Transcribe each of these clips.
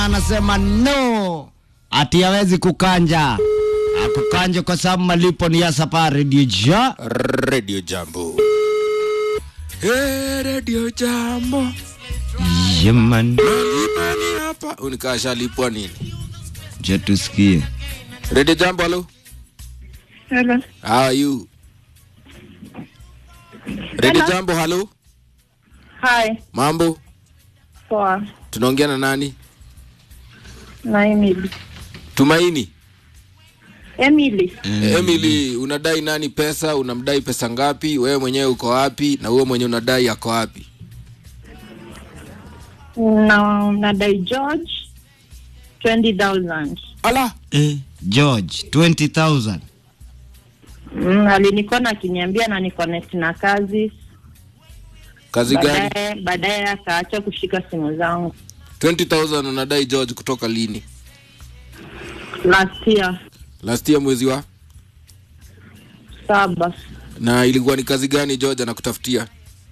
anasema no, ati hawezi kukanja akukanje kwa sababu malipo ni ya safari dija Radio Jambo. Hey, Radio Jambo. yeman Nalipa ni hapa. Unikasha lipwa nini? je tusikie Radio Jambo, hello. Hello. How are you? Radio Jambo, hello. Hi. Mambo? Poa. Tunaongea na nani? Na Emily. Tumaini. Emily. Emily, unadai nani pesa? Unamdai pesa ngapi? Wewe mwenyewe uko wapi? Na wewe mwenyewe unadai ako wapi? Na nadai George 20,000. Ala, eh, George 20000 Mm, alinikona akiniambia na ni connect na kazi kazi gani? baadaye baadaye akaacha kushika simu zangu 20000 unadai George kutoka lini? last year Last year mwezi wa? saba Na ilikuwa ni kazi gani George anakutafutia?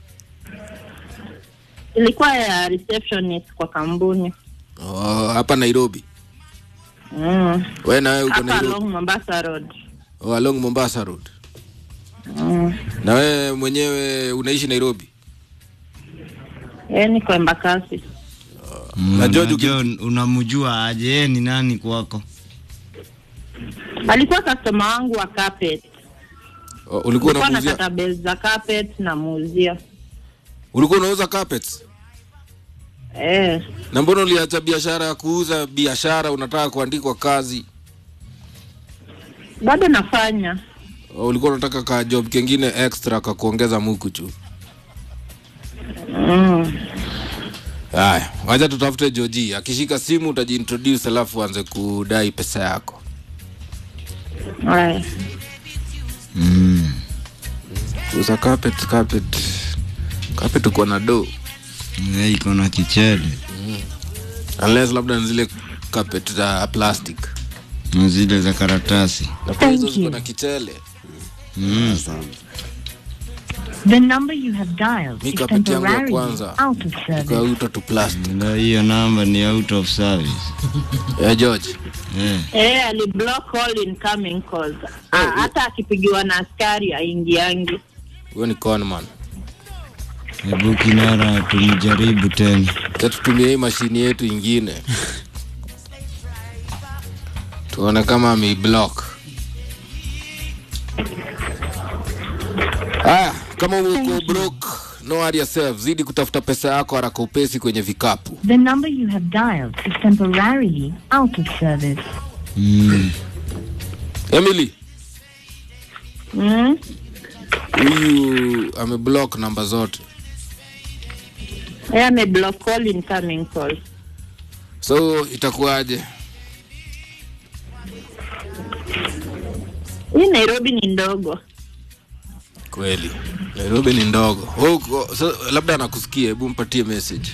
ilikuwa ya receptionist kwa kampuni Oh, hapa Nairobi. mm. Wewe na wewe uko hapa Nairobi. along Mombasa Road Oh, along Mombasa Road. mm. Na wewe mwenyewe unaishi Nairobi? e, niko Embakasi Na George uki- Unajua- unamjua aje yeye ni nani kwako alikuwa customer wangu wa carpet Oh, ulikuwa ulikuwa unamuuzia nakata base za carpet na muuzia ulikuwa unauza carpets? eh Na mbona uliacha biashara ya kuuza biashara unataka kuandikwa kazi? bado nafanya Oh, ulikuwa unataka ka job kengine extra ka kuongeza muku tu. mm. Haya, wacha tutafute Joji. Akishika simu utajiintroduce alafu anze kudai pesa yako. Haya. mm. Kuuza carpet, carpet. Carpet uko na do. Yeye iko na kichele Unless labda ni zile carpet za plastic. na zile za karatasi Na pia hizo ziko na kichele. mm. The number you have dialed Mi is carpet yangu ya temporarily kwanza out of service. ikauta tu plastic. Na hiyo namba ni out of service Eh, George. eh. Eh, aliblock all incoming calls. Ah, hata akipigiwa na askari aingiangi. Huyo ni conman. Hebu Kinara tumjaribu tena Acha tutumie hii mashini yetu ingine. Tuone kama ameiblock. Haya, kama uko broke, no worry yourself. Zidi kutafuta pesa yako haraka upesi kwenye vikapu. The number you have dialed is temporarily out of service. mm. Emily, Mm? huyu ameblock namba zote. Eh, ameblock all incoming calls. So itakuwaje? Hii Nairobi ni ndogo. Kweli. Nairobi ni ndogo. Wewe uko- so, labda anakusikia, hebu mpatie message.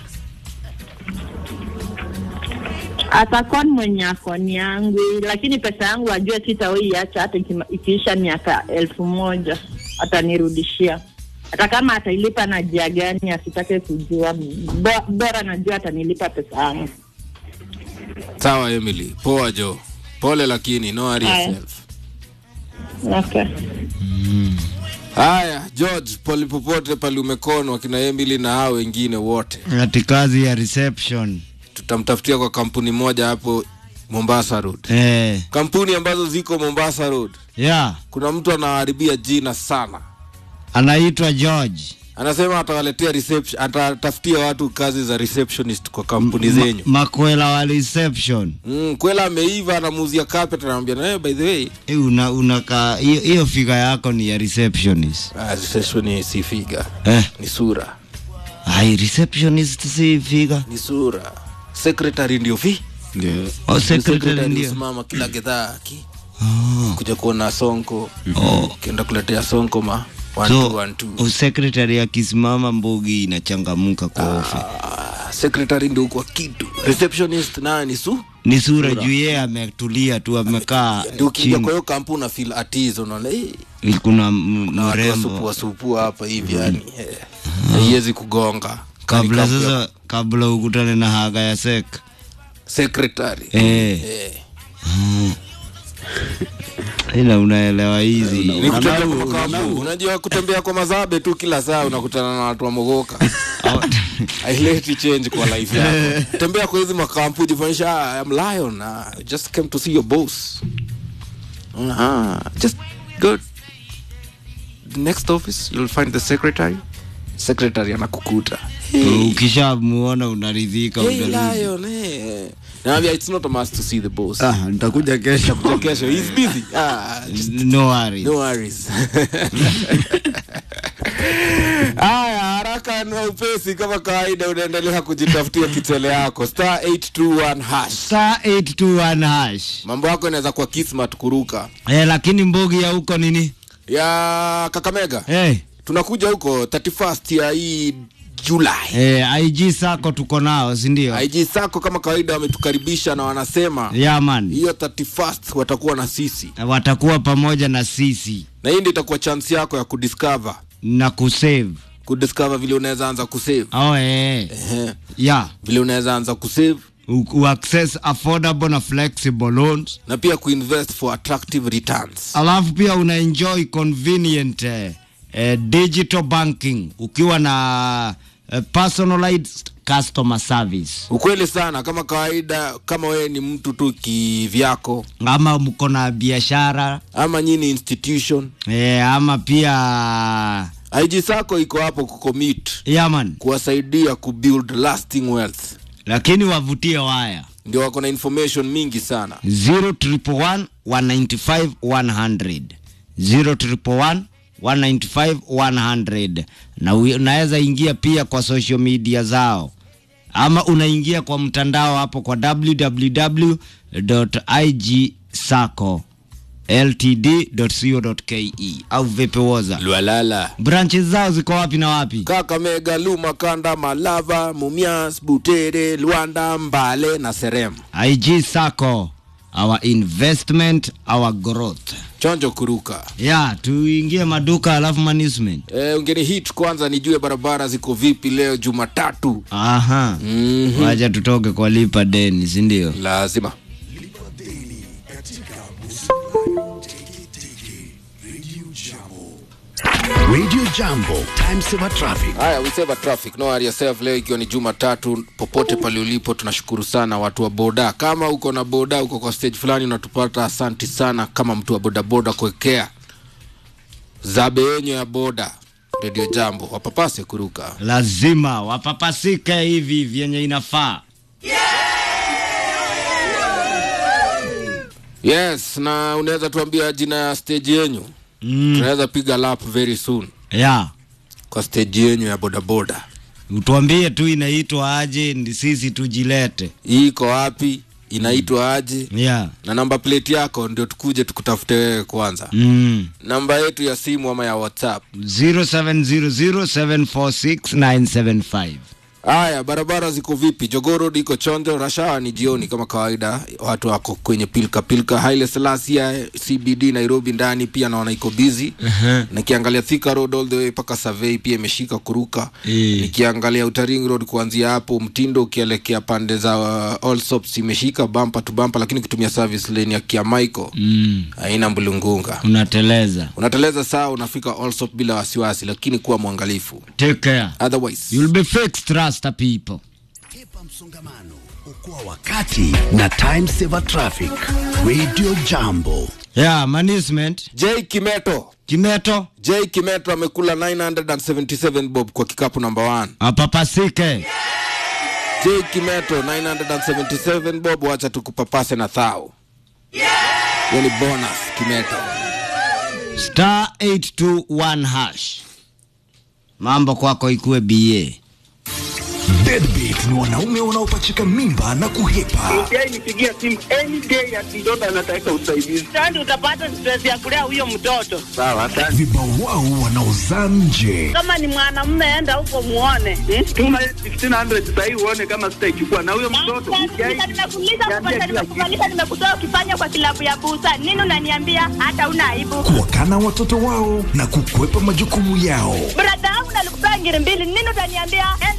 Atakuwa ni mwenye akoni yangu, lakini pesa yangu ajue sitawaiacha hata ikima- ikiisha miaka elfu moja atanirudishia. Hata kama atailipa na jia gani asitake kujua, Bo- bora najua atanilipa pesa yangu. Sawa Emily, poa Jo. Pole lakini no worry Haya. yourself. Okay. Haya, George, pali popote pali umekonwa kina Emily na hao wengine wote, ati kazi ya reception tutamtafutia kwa kampuni moja hapo Mombasa Road. eh. Kampuni ambazo ziko Mombasa Road, yeah. kuna mtu anaharibia jina sana, anaitwa George anasema atawaletea reception, atatafutia watu kazi za receptionist kwa kampuni zenyu. Ma, makwela wa reception Mm, kwela ameiva, anamuuzia carpet, anamwambia na hey, by the way Eh, una unaka hiyo hiyo figa yako ni ya receptionist ah, reception si figa, eh. ni sura, ai receptionist si figa ni sura. Secretary ndio fi oh, secretary secretary ndio usimama kila gedhaa ki oh. kuja kuona sonko Oh. ukienda kuletea sonko ma one so two, one two. oh, secretary akisimama mbogi inachangamuka kwa ofe Ah, secretary ndio kwa kitu receptionist naye ni su ni sura juu yeye ametulia tu amekaa ndio ukija kwa chini hiyo kampuni una feel at ease unaona eh kuna m- na watu mrembo wasupua supua hapa hivi yani eh, haiwezi kugonga kabla Kani kapu ya- sasa kabla ukutane na haga ya sek secretary eh. eh. ila unaelewa hizi Ni kutembea Anau- kwa makapu. unajua kutembea kwa mazabe tu kila saa unakutana na watu wa mogoka haileti change kwa life yako tembea kwa hizi makampu jifanyisha "Ah, I'm lion uh, just came to see your boss uh, just go the next office you'll find the secretary secretary anakukuta ukishamuona unaridhika hey unarudi. lion hey. Naambia, it's not a must to see the boss ah, nitakuja kesho Kuja kesho he's busy ah, just no worries. no worries haya haraka na upesi kama kawaida unaendelea kujitafutia kitele yako star 821 hash Star 821 hash mambo yako inaweza kuwa kismat kuruka eh, lakini mbogi ya huko nini ya kakamega eh, tunakuja huko 31st ya hii julai eh, IG sako tuko nao sindio ig sako kama kawaida wametukaribisha na wanasema yeah, man hiyo 31st watakuwa na sisi watakuwa pamoja na sisi na hii ndio itakuwa chance yako ya kudiscover na kusave kudiscover vile unaweza anza kusave oh, eh. Ehe. yeah vile unaweza anza kusave U- u- access affordable na flexible loans na pia kuinvest for attractive returns alafu pia una enjoy convenient eh, eh, digital banking ukiwa na eh, personalized customer service ukweli sana kama kawaida kama wewe ni mtu tu kivyako ama mko na biashara ama nyini institution eh, ama pia ig sako iko hapo kucommit yaman kuwasaidia kubuild lasting wealth lakini wavutie waya ndio wako na information mingi sana 0111 195 100 0111 195 100 na ui- unaweza ingia pia kwa social media zao ama unaingia kwa mtandao hapo kwa www.igsaco ltd.co.ke au vipewoza lwalala branches zao ziko wapi na wapi kakamega luma kanda malava mumias butere lwanda mbale na serem ig saco our investment our growth chonjo kuruka ya tuingie maduka alafu management e, ungeni hit kwanza nijue barabara ziko vipi leo jumatatu aha mm-hmm. wacha tutoke kwa lipa deni sindio lazima Radio Jambo, time saver traffic. haya we save a traffic no worry yourself leo ikiwa ni jumatatu popote pale ulipo tunashukuru sana watu wa boda kama uko na boda uko kwa stage fulani unatupata asanti sana kama mtu wa bodaboda kuwekea zabe yenyu ya boda redio jambo wapapase kuruka lazima wapapasike hivi vyenye inafaa yes na unaweza tuambia jina ya stage yenyu mm. tunaweza piga lap very soon ya kwa stage yenyu ya bodaboda utuambie tu inaitwa aje ndi sisi tujilete hii iko wapi inaitwa aje ya na namba plate yako ndio tukuje tukutafute wewe kwanza mm. namba yetu ya simu ama ya whatsapp 0700746975 haya barabara ziko vipi jogoo road iko chonjo rashawa ni jioni kama kawaida watu wako kwenye pilka pilka haile selasia cbd nairobi ndani pia naona iko busy uh-huh. nikiangalia thika road all the way mpaka survey pia imeshika kuruka Eh. nikiangalia utaring road kuanzia hapo mtindo ukielekea pande za uh, allsops imeshika bampa tu bampa lakini ukitumia service lane ya kiamaiko mm. haina mbulungunga unateleza unateleza saa unafika allsop bila wasiwasi lakini kuwa mwangalifu take care otherwise you'll be fixed trust the people Epa msongamano, okoa wakati na time saver traffic. Radio Jambo. ya management j kimeto kimeto j kimeto amekula 977 bob kwa kikapu namba 1 apapasike j kimeto 977 bob wacha tukupapase na thao hiyo ni bonus kimeto star 821 hash mambo kwako ikuwe ba Deadbeat ni wanaume wanaopachika mimba na kuhepa. Yeye nipigia simu any day ati mtoto anataka usaidizi. Sasa utapata stress ya kulea huyo mtoto. Sawa, asante. Vibao wao wanaozaa nje. Kama ni mwanamume, enda huko muone. Hmm? Tuma 1500 sasa hivi uone kama sitaichukua na huyo mtoto. Nimekuuliza, nimekuuliza, nimekuuliza, nimekutoa ukifanya kwa kilabu ya busa. Nini unaniambia hata una aibu? Kuwakana watoto wao na kukwepa majukumu yao. Brada yangu nalikupea ngiri mbili. Nini utaniambia enda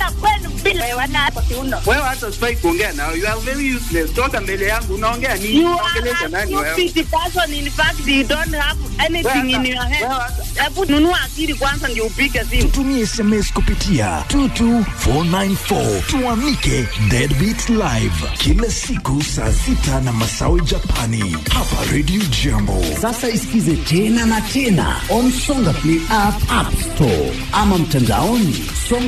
naongea kwenu bila wana kwa kiuno. Wewe hata sifai kuongea nao. You are very useless. Toka mbele yangu unaongea nini? You Unaongelesha are a nani wewe? stupid person. In fact, you don't have anything in your head. Hebu nunua akili kwanza ndio upige simu. Tutumie SMS kupitia 22494 tuamike Deadbeat Live kila siku saa sita na masawe Japani hapa Radio Jambo. Sasa isikize tena na tena on Songa Play app, app store ama mtandaoni songa